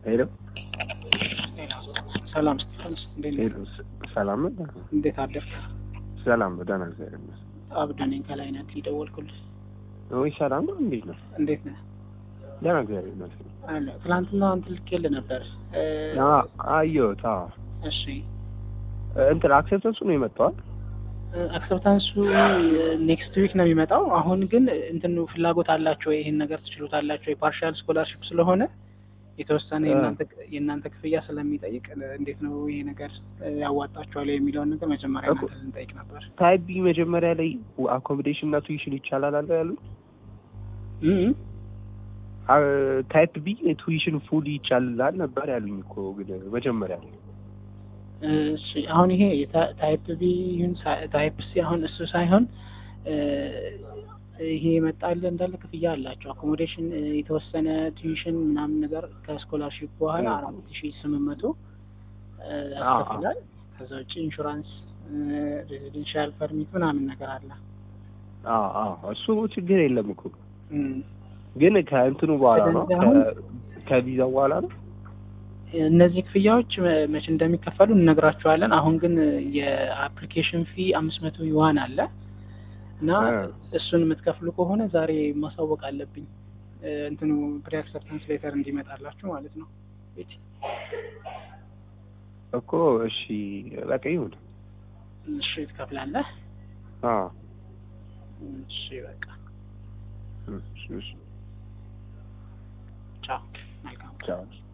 ሄሎ ሰላም ስቴፋኖስ፣ እንዴት ነህ? ሄሎ፣ ሰላም ነው? እንዴት አደርክ? ሰላም ነው። ደህና እግዚአብሔር ይመስገን። አብዱ ነኝ ከላይ ነህ የደወልኩልህ። ወይ ሰላም ነው? እንዴት ነው? እንዴት ነህ? ደህና እግዚአብሔር ይመስገን። አለ ትናንትና እንትን ልኬልህ ነበር። እ፣ አዎ አየሁት። አዎ እሺ እንትን አክሴፕተንሱ ነው የመጣው። አክሰፕታንሱ ኔክስት ዊክ ነው የሚመጣው። አሁን ግን እንትኑ ፍላጎት አላቸው ይሄን ነገር ትችሉታላቸው የፓርሻል ስኮላርሽፕ ስለሆነ የተወሰነ እ። የእናንተ የእናንተ ክፍያ ስለሚጠይቅ እንዴት ነው ይሄ ነገር ያዋጣቸዋል የሚለውን ነገር መጀመሪያ እኮ- እናንተ ልንጠይቅ ነበር። ታይፕ ቢ መጀመሪያ ላይ አኮሞዴሽን እና ቱዊሽን ይቻላል አለ ያሉት። እ እ ታይፕ ቢ ቱዊሽን ፉል ይቻላል ነበር ያሉኝ እኮ ግን መጀመሪያ ላይ እሺ አሁን ይሄ የታ- ታይፕ ቢ ይሁን ሳ- ታይፕ ሲ አሁን እሱ ሳይሆን እ፣ ይሄ የመጣል እንዳለ ክፍያ አላቸው። አኮሞዴሽን እ፣ የተወሰነ ቱዊሽን ምናምን ነገር ከስኮላርሺፕ በኋላ እ። አራት ሺ ስምንት መቶ እ፣ አ- አ። ያስከፍላል። ከዛ ውጭ ኢንሹራንስ፣ ሬዚደንሻል ፐርሚት ምናምን ነገር አለ። አዎ አዎ እሱ ችግር የለም እኮ እም፣ ግን ከእንትኑ በኋላ ነው ስለዚህ አሁን- ከ- ከቪዛው በኋላ ነው እነዚህ ክፍያዎች መ- መቼ እንደሚከፈሉ እንነግራቸዋለን። አሁን ግን የአፕሊኬሽን ፊ አምስት መቶ ዩዋን አለ እና እ። እሱን የምትከፍሉ ከሆነ ዛሬ ማሳወቅ አለብኝ እ፣ እንትኑ ፕሪ አክሰፕታንስ ሌተር እንዲመጣላችሁ ማለት ነው። ቤቲ፣ እኮ እሺ በቃ ይሁን። እሺ ትከፍላለህ። አዎ እሺ በቃ እሺ እሺ ቻው። መልካም ቻው